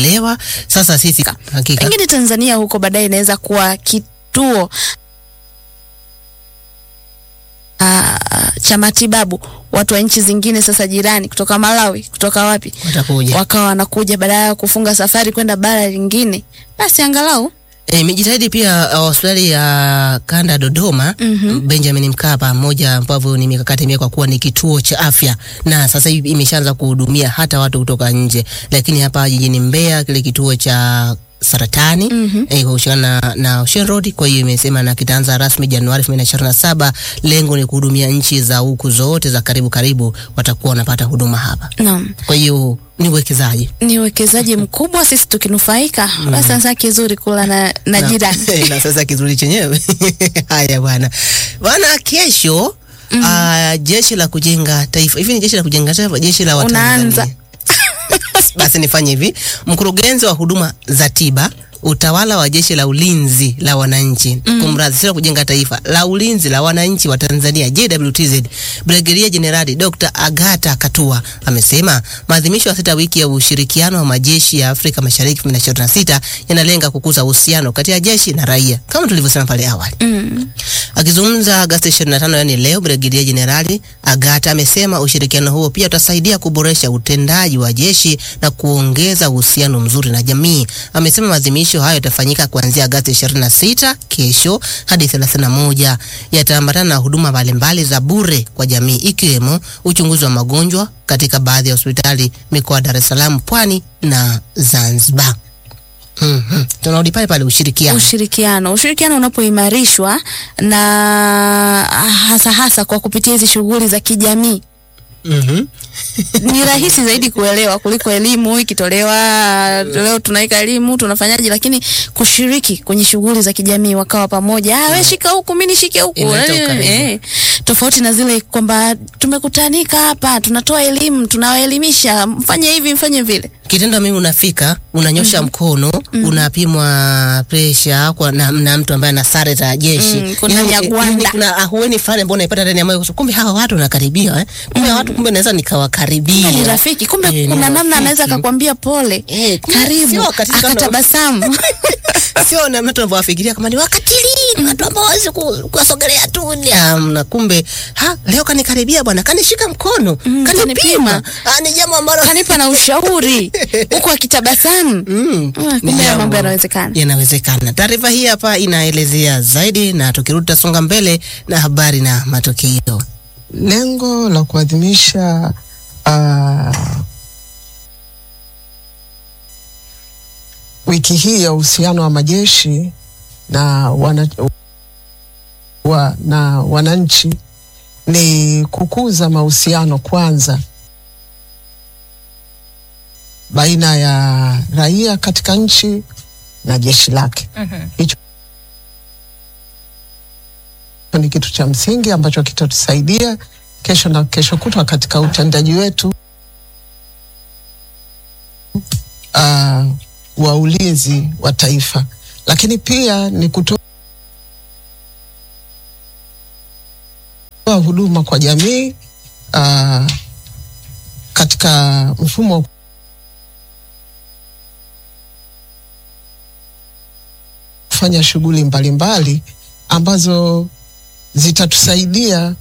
tumeelewa. Sasa sisi hakika Pengine Tanzania huko baadaye inaweza kuwa kituo ah, cha matibabu. Watu wa nchi zingine sasa jirani, kutoka Malawi, kutoka wapi, watakuja. wakawa wanakuja badala ya kufunga safari kwenda bara lingine, basi angalau E, imejitahidi pia uh, hospitali ya kanda Dodoma Mhm. Benjamin Mkapa, moja ambavyo ni mikakati imewekwa kuwa ni kituo cha afya, na sasa hivi imeshaanza kuhudumia hata watu kutoka nje. Lakini hapa jijini Mbeya kile kituo cha saratani Mhm. eh, kwa kushirikiana na, na Ocean Road. Kwa hiyo imesema na kitaanza rasmi Januari 2027. Lengo ni kuhudumia nchi za huku zote za karibu karibu, watakuwa wanapata huduma hapa. naam, Kwa hiyo ni uwekezaji ni uwekezaji mkubwa, sisi tukinufaika. Basi sasa kizuri kula na, na jirani na sasa kizuri chenyewe haya bwana bwana kesho ah, jeshi la kujenga taifa hivi ni jeshi la kujenga taifa jeshi la Unaanza. Watanzania basi nifanye hivi mkurugenzi wa huduma za tiba utawala wa jeshi la ulinzi la wananchi mm. kumradhi sio la kujenga taifa la ulinzi la wananchi wa Tanzania JWTZ Brigedia Jenerali Dr. Agata Katua amesema maadhimisho ya sita wiki ya ushirikiano wa majeshi ya Afrika Mashariki 2026 yanalenga kukuza uhusiano kati ya jeshi na raia kama tulivyosema pale awali. mm. Akizungumza Agosti 25 yani leo, Brigedia Jenerali Agata amesema ushirikiano huo pia utasaidia kuboresha utendaji wa jeshi na kuongeza uhusiano mzuri na jamii. Amesema maadhimisho hayo yatafanyika kuanzia Agosti 26 kesho hadi 31. Yataambatana na huduma mbalimbali za bure kwa jamii ikiwemo uchunguzi wa magonjwa katika baadhi ya hospitali mikoa ya Dar es Salaam, Pwani na Zanzibar. Mhm. Tunarudi pale pale ushirikiano. ushirikiano ushirikiano unapoimarishwa na hasa hasa kwa kupitia hizi shughuli za kijamii Mhm. ni rahisi zaidi kuelewa kuliko elimu ikitolewa leo tunaweka elimu tunafanyaje lakini kushiriki kwenye shughuli za kijamii wakawa pamoja ah wewe shika huku mimi nishike huku Inaleta Eh, ukaribu. eh. tofauti na zile kwamba tumekutanika hapa tunatoa elimu tunawaelimisha mfanye hivi mfanye vile kitendo mimi unafika unanyosha mkono unapimwa presha kwa na, na mtu ambaye ana sare za jeshi Mm, kuna Yaani, nyagwanda. yaani kuna ahueni fulani ambao naipata ndani ya moyo kumbe hawa watu nakaribia eh? kumbe hawa watu kumbe naweza nikawakaribia ni rafiki kumbe Eh, ni kuna namna rafiki. anaweza akakwambia pole Eh, kumbe karibu sio katika kama- akatabasamu sio na mtu anavyowafikiria kama ni wakatili ni watu ambao hawezi ku- kuwasogelea tu ni amna kumbe ha leo kanikaribia bwana kanishika mkono Mm, kanipima kanipima. ah, ni jambo ambalo kanipa na ushauri huku akitabasamu Mm, Ah, ni kumbe haya jambo mambo yanawezekana yanawezekana. Taarifa hii hapa inaelezea zaidi, na tukirudi tutasonga mbele na habari na matokeo. Lengo la kuadhimisha uh, wiki hii ya uhusiano wa majeshi na, wana, wa, na wananchi ni kukuza mahusiano kwanza baina ya raia katika nchi na jeshi lake. Hicho ni kitu cha msingi ambacho kitatusaidia kesho na kesho kutwa katika utendaji wetu uh, wa ulinzi wa taifa, lakini pia ni kutoa huduma kwa jamii uh, katika mfumo wa kufanya shughuli mbalimbali ambazo zitatusaidia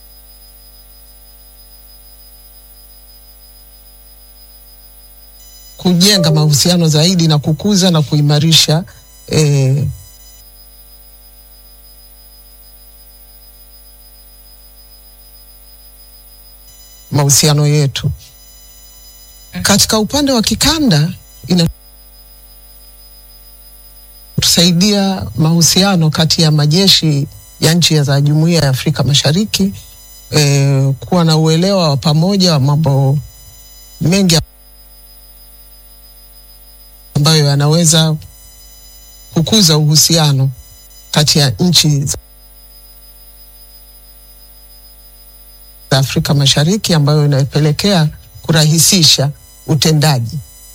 kujenga mahusiano zaidi na kukuza na kuimarisha eh, mahusiano yetu. Katika upande wa kikanda inatusaidia mahusiano kati ya majeshi ya nchi za Jumuiya ya Afrika Mashariki eh, kuwa na uelewa wa pamoja wa mambo mengi ambayo yanaweza kukuza uhusiano kati ya nchi za Afrika Mashariki ambayo inapelekea kurahisisha utendaji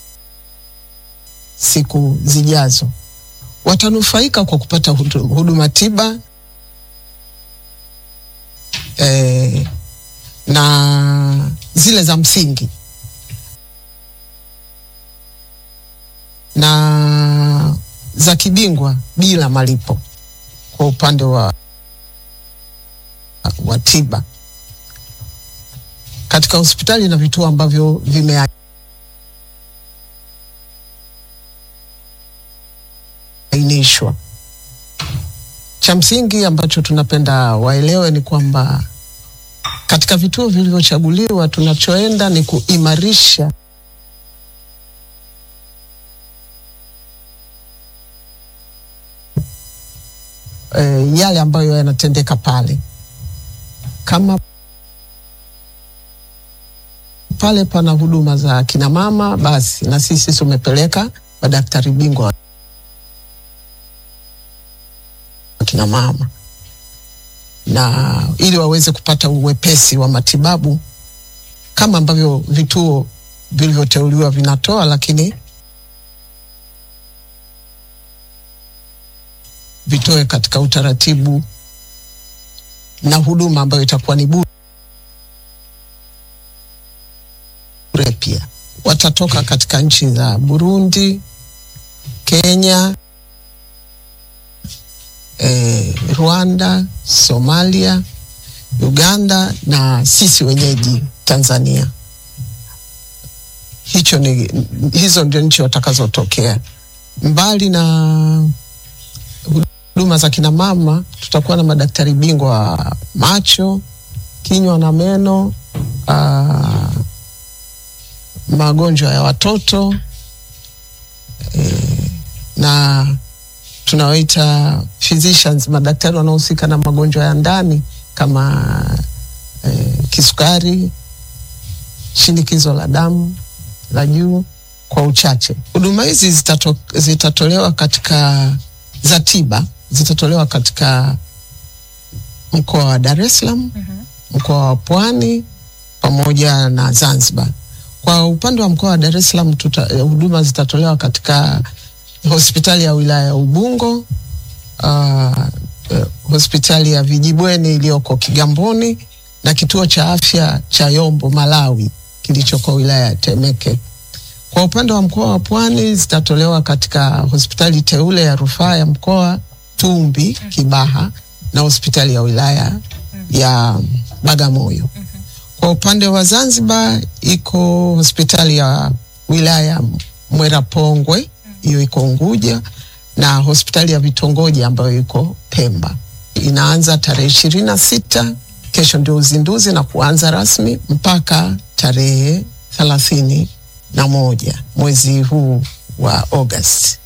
siku zijazo. Watanufaika kwa kupata hudu- huduma tiba eh, na zile za msingi na za kibingwa bila malipo kwa upande wa, wa tiba katika hospitali na vituo ambavyo vimeainishwa. Cha msingi ambacho tunapenda waelewe ni kwamba katika vituo vilivyochaguliwa tunachoenda ni kuimarisha e, yale ambayo yanatendeka pale. Kama pale pana huduma za kina mama, basi na sisi tumepeleka madaktari bingwa wa kina mama na ili waweze kupata uwepesi wa matibabu kama ambavyo vituo vilivyoteuliwa vinatoa, lakini vitoe katika utaratibu na huduma ambayo itakuwa ni bure pia. Watatoka katika nchi za Burundi, Kenya, eh, Rwanda, Somalia, Uganda na sisi wenyeji Tanzania. Hicho ni hizo ndio nchi watakazotokea. Mbali na huduma za kina mama, tutakuwa na madaktari bingwa wa macho, kinywa na meno, aa, magonjwa ya watoto e, na tunawaita physicians, madaktari wanaohusika na magonjwa ya ndani kama e, kisukari, shinikizo la damu la juu kwa uchache. Huduma hizi zitato, zitatolewa katika za tiba zitatolewa katika mkoa wa Dar es Salaam, mkoa wa Pwani pamoja na Zanzibar. Kwa upande wa mkoa wa Dar es Salaam huduma zitatolewa katika hospitali ya wilaya ya Ubungo, uh, uh, hospitali ya Vijibweni iliyoko Kigamboni na kituo cha afya cha Yombo Malawi kilichoko wilaya ya Temeke. Kwa upande wa mkoa wa Pwani zitatolewa katika hospitali teule ya rufaa ya mkoa Tumbi Kibaha na hospitali ya wilaya ya Bagamoyo. Kwa upande wa Zanzibar iko hospitali ya wilaya Mwerapongwe, hiyo iko Unguja, na hospitali ya vitongoji ambayo iko Pemba. Inaanza tarehe ishirini na sita, kesho ndio uzinduzi na kuanza rasmi mpaka tarehe thelathini na moja mwezi huu wa Agosti.